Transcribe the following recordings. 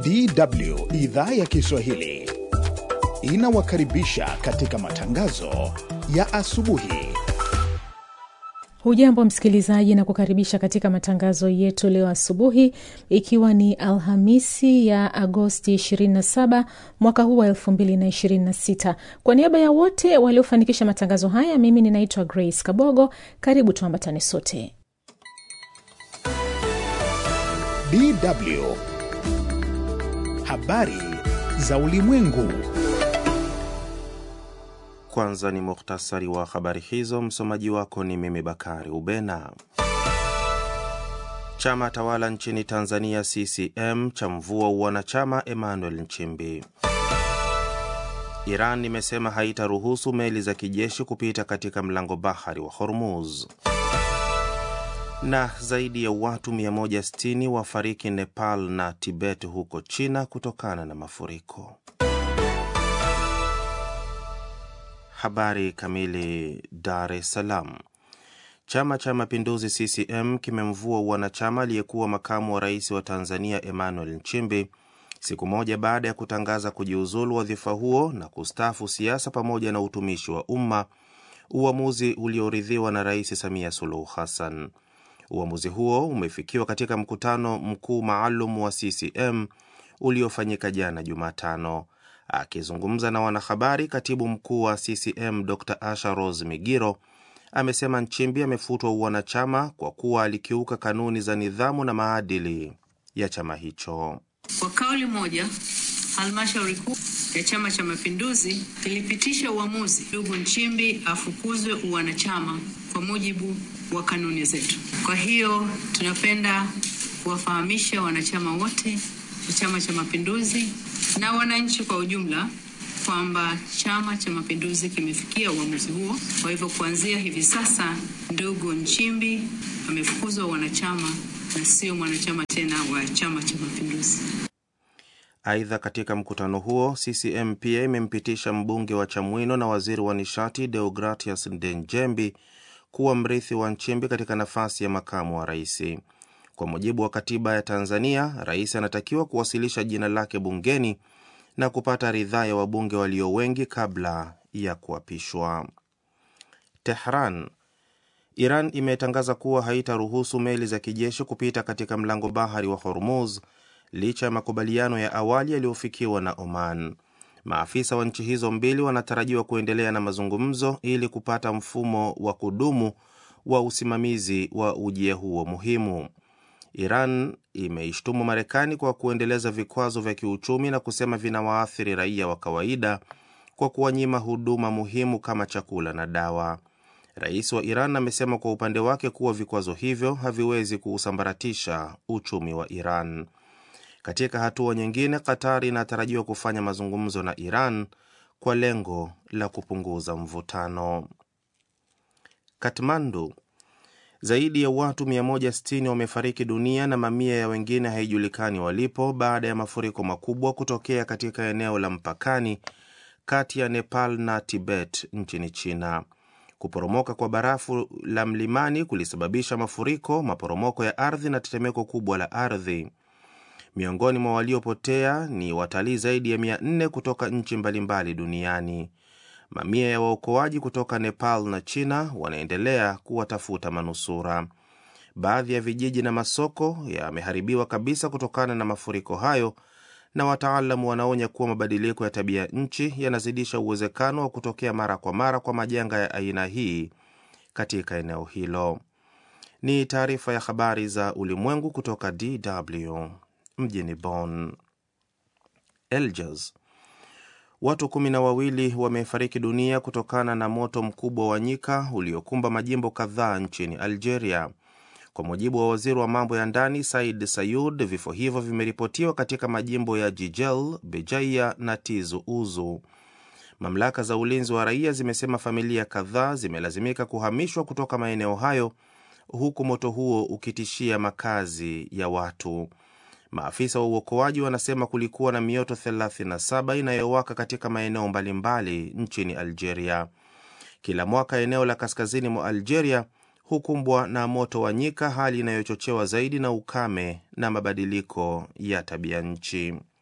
DW idhaa ya Kiswahili inawakaribisha katika matangazo ya asubuhi. Hujambo msikilizaji, na kukaribisha katika matangazo yetu leo asubuhi, ikiwa ni Alhamisi ya Agosti 27 mwaka huu wa 2026. Kwa niaba ya wote waliofanikisha matangazo haya, mimi ninaitwa Grace Kabogo. Karibu tuambatane sote. DW habari za ulimwengu. Kwanza ni muhtasari wa habari hizo. Msomaji wako ni mimi Bakari Ubena. Chama tawala nchini Tanzania CCM cha mvua uwanachama Emmanuel Nchimbi. Iran imesema haitaruhusu meli za kijeshi kupita katika mlango bahari wa Hormuz. Na zaidi ya watu 160 wafariki Nepal na Tibet huko China kutokana na mafuriko. Habari kamili. Dar es Salaam. Chama cha Mapinduzi CCM kimemvua wanachama aliyekuwa makamu wa rais wa Tanzania Emmanuel Nchimbi siku moja baada ya kutangaza kujiuzulu wadhifa huo na kustaafu siasa pamoja na utumishi wa umma, uamuzi ulioridhiwa na Rais Samia Suluhu Hassan. Uamuzi huo umefikiwa katika mkutano mkuu maalum wa CCM uliofanyika jana Jumatano. Akizungumza na wanahabari, katibu mkuu wa CCM Dr Asha Rose Migiro amesema Nchimbi amefutwa uwanachama kwa kuwa alikiuka kanuni za nidhamu na maadili ya chama hicho. Kwa kauli moja, halmashauri kuu ya Chama cha Mapinduzi ilipitisha uamuzi ndugu Nchimbi afukuzwe uwanachama kwa mujibu wa kanuni zetu. Kwa hiyo tunapenda kuwafahamisha wanachama wote wa Chama cha Mapinduzi na wananchi kwa ujumla kwamba Chama cha Mapinduzi kimefikia uamuzi huo. Kwa hivyo kuanzia hivi sasa, ndugu Nchimbi amefukuzwa wanachama na sio mwanachama tena wa Chama cha Mapinduzi. Aidha, katika mkutano huo CCM pia imempitisha mbunge wa Chamwino na waziri wa nishati Deogratias Ndenjembi kuwa mrithi wa Nchimbi katika nafasi ya makamu wa rais. Kwa mujibu wa katiba ya Tanzania, rais anatakiwa kuwasilisha jina lake bungeni na kupata ridhaa ya wabunge walio wengi kabla ya kuapishwa. Tehran. Iran imetangaza kuwa haitaruhusu meli za kijeshi kupita katika mlango bahari wa Hormuz licha ya makubaliano ya awali yaliyofikiwa na Oman. Maafisa wa nchi hizo mbili wanatarajiwa kuendelea na mazungumzo ili kupata mfumo wa kudumu wa usimamizi wa ujia huo muhimu. Iran imeishtumu Marekani kwa kuendeleza vikwazo vya kiuchumi na kusema vinawaathiri raia wa kawaida kwa kuwanyima huduma muhimu kama chakula na dawa. Rais wa Iran amesema kwa upande wake kuwa vikwazo hivyo haviwezi kuusambaratisha uchumi wa Iran. Katika hatua nyingine, Qatar inatarajiwa kufanya mazungumzo na Iran kwa lengo la kupunguza mvutano. Katmandu. Zaidi ya watu 160 wamefariki dunia na mamia ya wengine haijulikani walipo baada ya mafuriko makubwa kutokea katika eneo la mpakani kati ya Nepal na Tibet nchini China. Kuporomoka kwa barafu la mlimani kulisababisha mafuriko, maporomoko ya ardhi na tetemeko kubwa la ardhi. Miongoni mwa waliopotea ni watalii zaidi ya 400 kutoka nchi mbalimbali duniani. Mamia ya waokoaji kutoka Nepal na China wanaendelea kuwatafuta manusura. Baadhi ya vijiji na masoko yameharibiwa kabisa kutokana na mafuriko hayo, na wataalamu wanaonya kuwa mabadiliko ya tabia nchi yanazidisha uwezekano wa kutokea mara kwa mara kwa majanga ya aina hii katika eneo hilo. Ni taarifa ya habari za ulimwengu kutoka DW mjini Bonn. Eljas. Watu kumi na wawili wamefariki dunia kutokana na moto mkubwa wa nyika uliokumba majimbo kadhaa nchini Algeria. Kwa mujibu wa waziri wa mambo ya ndani Said Sayud, vifo hivyo vimeripotiwa katika majimbo ya Jijel, Bejaia na Tizu Uzu. Mamlaka za ulinzi wa raia zimesema familia kadhaa zimelazimika kuhamishwa kutoka maeneo hayo, huku moto huo ukitishia makazi ya watu. Maafisa wa uokoaji wanasema kulikuwa na mioto 37 inayowaka katika maeneo mbalimbali nchini Algeria. Kila mwaka eneo la kaskazini mwa Algeria hukumbwa na moto wa nyika, hali inayochochewa zaidi na ukame na mabadiliko ya tabia nchi.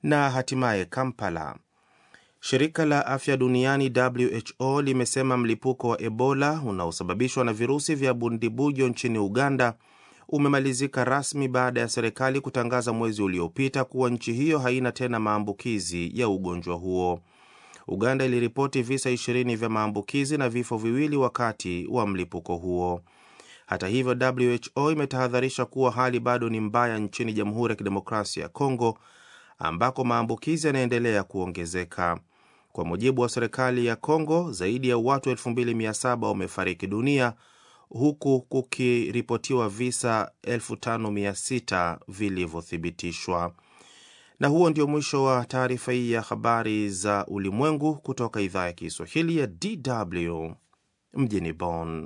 na hatimaye Kampala. Shirika la afya duniani WHO limesema mlipuko wa Ebola unaosababishwa na virusi vya bundibujo nchini Uganda umemalizika rasmi baada ya serikali kutangaza mwezi uliopita kuwa nchi hiyo haina tena maambukizi ya ugonjwa huo. Uganda iliripoti visa 20 vya maambukizi na vifo viwili wakati wa mlipuko huo. Hata hivyo, WHO imetahadharisha kuwa hali bado ni mbaya nchini Jamhuri ya Kidemokrasia ya Kongo ambako maambukizi yanaendelea kuongezeka. Kwa mujibu wa serikali ya Kongo, zaidi ya watu 2700 wamefariki dunia huku kukiripotiwa visa 5600 vilivyothibitishwa. Na huo ndio mwisho wa taarifa hii ya habari za ulimwengu kutoka idhaa ya Kiswahili ya DW mjini Bonn.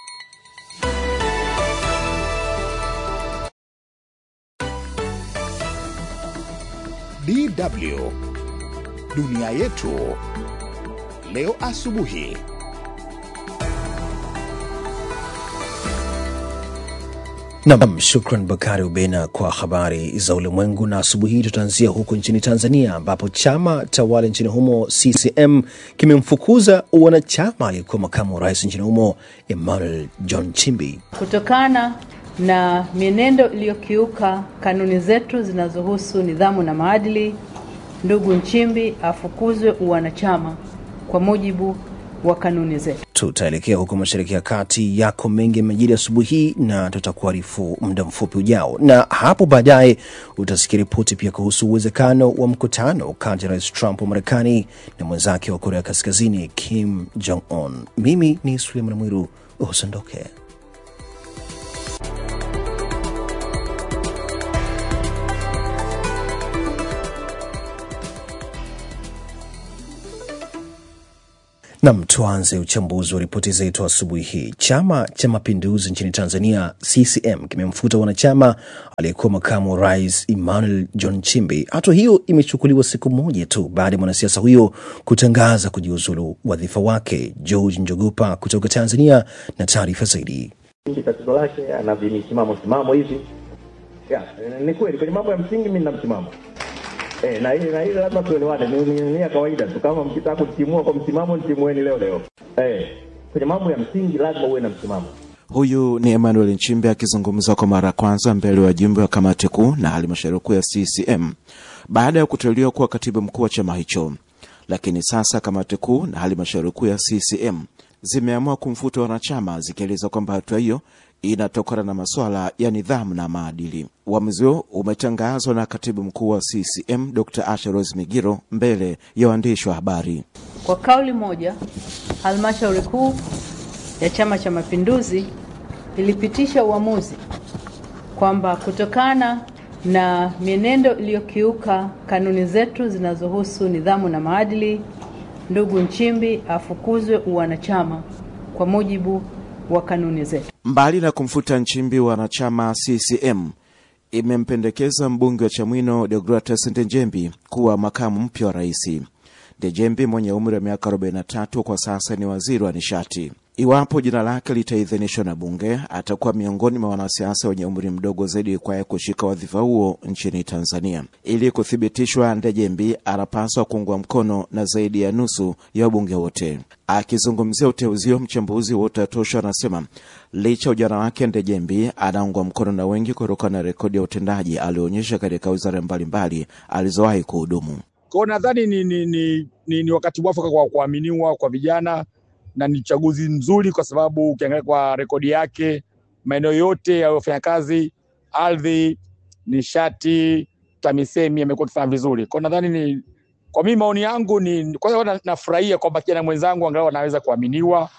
DW dunia yetu leo asubuhi. Nam, shukran Bakari Ubena kwa habari za ulimwengu. Na asubuhi hii tutaanzia huko nchini Tanzania, ambapo chama tawala nchini humo CCM kimemfukuza wanachama aliyekuwa makamu wa rais nchini humo Emmanuel John Chimbi kutokana na mienendo iliyokiuka kanuni zetu zinazohusu nidhamu na maadili. Ndugu Nchimbi afukuzwe uwanachama kwa mujibu wa kanuni zetu. Tutaelekea huko mashariki ya kati. Yako mengi yamejiri asubuhi hii na tutakuarifu muda mfupi ujao, na hapo baadaye utasikia ripoti pia kuhusu uwezekano wa mkutano kati ya rais Trump wa Marekani na mwenzake wa Korea Kaskazini Kim Jong Un. Mimi ni Suleiman Mwiru, usiondoke. Nam, tuanze uchambuzi wa ripoti zetu asubuhi hii. Chama cha Mapinduzi nchini Tanzania, CCM, kimemfuta wanachama aliyekuwa makamu wa rais Emmanuel John Chimbi. Hatua hiyo imechukuliwa siku moja tu baada ya mwanasiasa huyo kutangaza kujiuzulu wadhifa wake. George Njogopa kutoka Tanzania na taarifa zaidi. Tatizo lake ana vimisimamo simamo hivi ya, ni kweli kwenye mambo ya msingi mimi nina msimamo Eh, na ile na ile lazima tuelewane, ni ni, ni ya kawaida tu. Kama mkitaka kutimua kwa msimamo, ntimueni leo leo. Eh, kwenye mambo ya msingi lazima uwe na msimamo. Huyu ni Emmanuel Nchimbi akizungumza kwa mara ya kwanza mbele ya wajumbe wa kamati kuu na halmashauri kuu ya CCM baada ya kuteuliwa kuwa katibu mkuu wa chama hicho. Lakini sasa kamati kuu na halmashauri kuu ya CCM zimeamua kumfuta wanachama, zikieleza kwamba hatua hiyo inatokana na masuala ya nidhamu na maadili. Uamuzi huo umetangazwa na katibu mkuu wa CCM Dr. Asha Rose Migiro mbele ya waandishi wa habari. Kwa kauli moja, halmashauri kuu ya Chama cha Mapinduzi ilipitisha uamuzi kwamba kutokana na mienendo iliyokiuka kanuni zetu zinazohusu nidhamu na maadili, ndugu Nchimbi afukuzwe uwanachama kwa mujibu wa kanuni zetu. Mbali na kumfuta Nchimbi, wanachama CCM imempendekeza mbunge wa Chamwino Deogratus Ndejembi kuwa makamu mpya wa rais. Ndejembi mwenye umri wa miaka 43 kwa sasa ni waziri wa nishati. Iwapo jina lake litaidhinishwa na bunge, atakuwa miongoni mwa wanasiasa wenye umri mdogo zaidi kwaye kushika wadhifa huo nchini Tanzania. Ili kuthibitishwa, Ndejembi anapaswa kuungwa mkono na zaidi ya nusu ya wabunge wote. Akizungumzia uteuzi huo, mchambuzi wa Utatosha anasema licha ujana wake, Ndejembi anaungwa mkono na wengi kutokana na rekodi ya utendaji alioonyesha katika wizara mbalimbali alizowahi kuhudumu. Kwao nadhani ni, ni, ni, ni, ni wakati mwafaka kwa kuaminiwa kwa vijana na ni uchaguzi mzuri kwa sababu ukiangalia kwa rekodi yake maeneo yote ya wafanyakazi, ardhi, nishati, TAMISEMI amekuwa akifanya vizuri. Kwa nadhani ni kwa mimi, maoni yangu ni kwanza, nafurahia kwamba kijana mwenzangu angalau anaweza kuaminiwa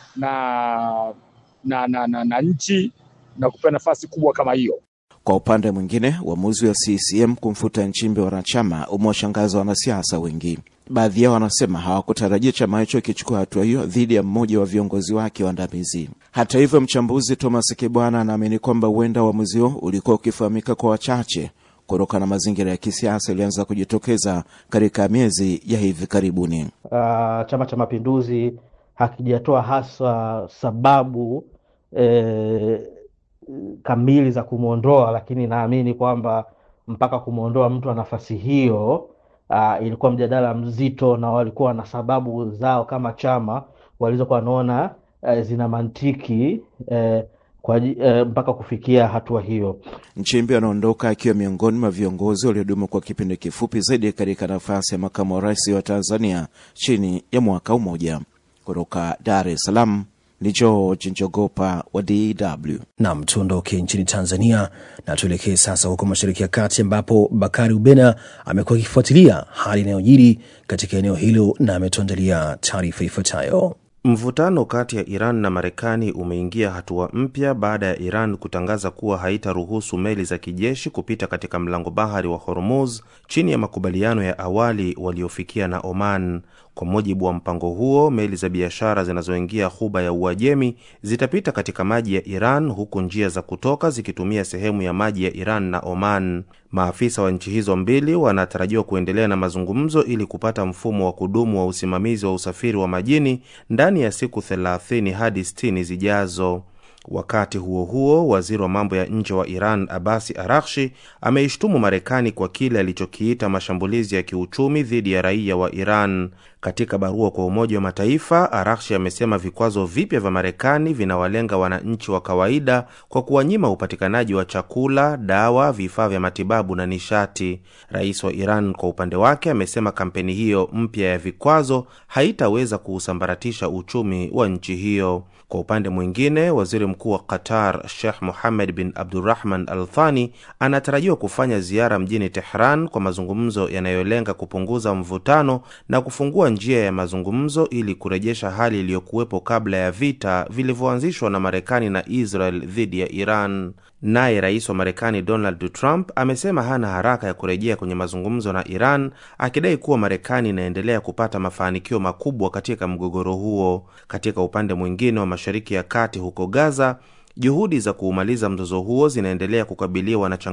na na, na, na, na nchi na kupewa nafasi kubwa kama hiyo. Kwa upande mwingine, uamuzi wa CCM kumfuta Nchimbi wanachama umewashangaza wanasiasa wengi. Baadhi yao wanasema hawakutarajia chama hicho kichukua hatua hiyo dhidi ya mmoja wa viongozi wake waandamizi. Hata hivyo, mchambuzi Thomas Kibwana anaamini kwamba huenda uamuzi huo ulikuwa ukifahamika kwa wachache kutokana na mazingira ya kisiasa ilianza kujitokeza katika miezi ya hivi karibuni. Uh, Chama cha Mapinduzi hakijatoa hasa sababu eh, kamili za kumwondoa, lakini naamini kwamba mpaka kumwondoa mtu wa nafasi hiyo uh, ilikuwa mjadala mzito, na walikuwa na sababu zao kama chama walizokuwa wanaona uh, zina mantiki uh, kwa, uh, mpaka kufikia hatua hiyo. Nchimbi anaondoka akiwa miongoni mwa viongozi waliodumu kwa kipindi kifupi zaidi katika nafasi ya makamu wa rais wa Tanzania chini ya mwaka mmoja. Kutoka Dar es Salaam ni George Njogopa wa DW. Nam, tuondoke nchini Tanzania na tuelekee sasa huko Mashariki ya Kati, ambapo Bakari Ubena amekuwa akifuatilia hali inayojiri katika eneo hilo na ametuandalia taarifa ifuatayo. Mvutano kati ya Iran na Marekani umeingia hatua mpya baada ya Iran kutangaza kuwa haitaruhusu meli za kijeshi kupita katika mlango bahari wa Hormuz chini ya makubaliano ya awali waliofikia na Oman. Kwa mujibu wa mpango huo, meli za biashara zinazoingia ghuba ya Uajemi zitapita katika maji ya Iran huku njia za kutoka zikitumia sehemu ya maji ya Iran na Oman. Maafisa wa nchi hizo mbili wanatarajiwa kuendelea na mazungumzo ili kupata mfumo wa kudumu wa usimamizi wa usafiri wa majini ndani ya siku 30 hadi 60 zijazo. Wakati huo huo, waziri wa mambo ya nje wa Iran Abasi Arakshi ameishtumu Marekani kwa kile alichokiita mashambulizi ya kiuchumi dhidi ya raia wa Iran. Katika barua kwa Umoja wa Mataifa, Arakshi amesema vikwazo vipya vya Marekani vinawalenga wananchi wa kawaida kwa kuwanyima upatikanaji wa chakula, dawa, vifaa vya matibabu na nishati. Rais wa Iran kwa upande wake amesema kampeni hiyo mpya ya vikwazo haitaweza kuusambaratisha uchumi wa nchi hiyo. Kwa upande mwingine, waziri mkuu wa Qatar Sheikh Mohammed bin Abdurrahman Al Thani anatarajiwa kufanya ziara mjini Tehran kwa mazungumzo yanayolenga kupunguza mvutano na kufungua njia ya mazungumzo ili kurejesha hali iliyokuwepo kabla ya vita vilivyoanzishwa na Marekani na Israel dhidi ya Iran. Naye rais wa Marekani Donald Trump amesema hana haraka ya kurejea kwenye mazungumzo na Iran, akidai kuwa Marekani inaendelea kupata mafanikio makubwa katika mgogoro huo. Katika upande mwingine wa Mashariki ya Kati, huko Gaza, juhudi za kuumaliza mzozo huo zinaendelea kukabiliwa na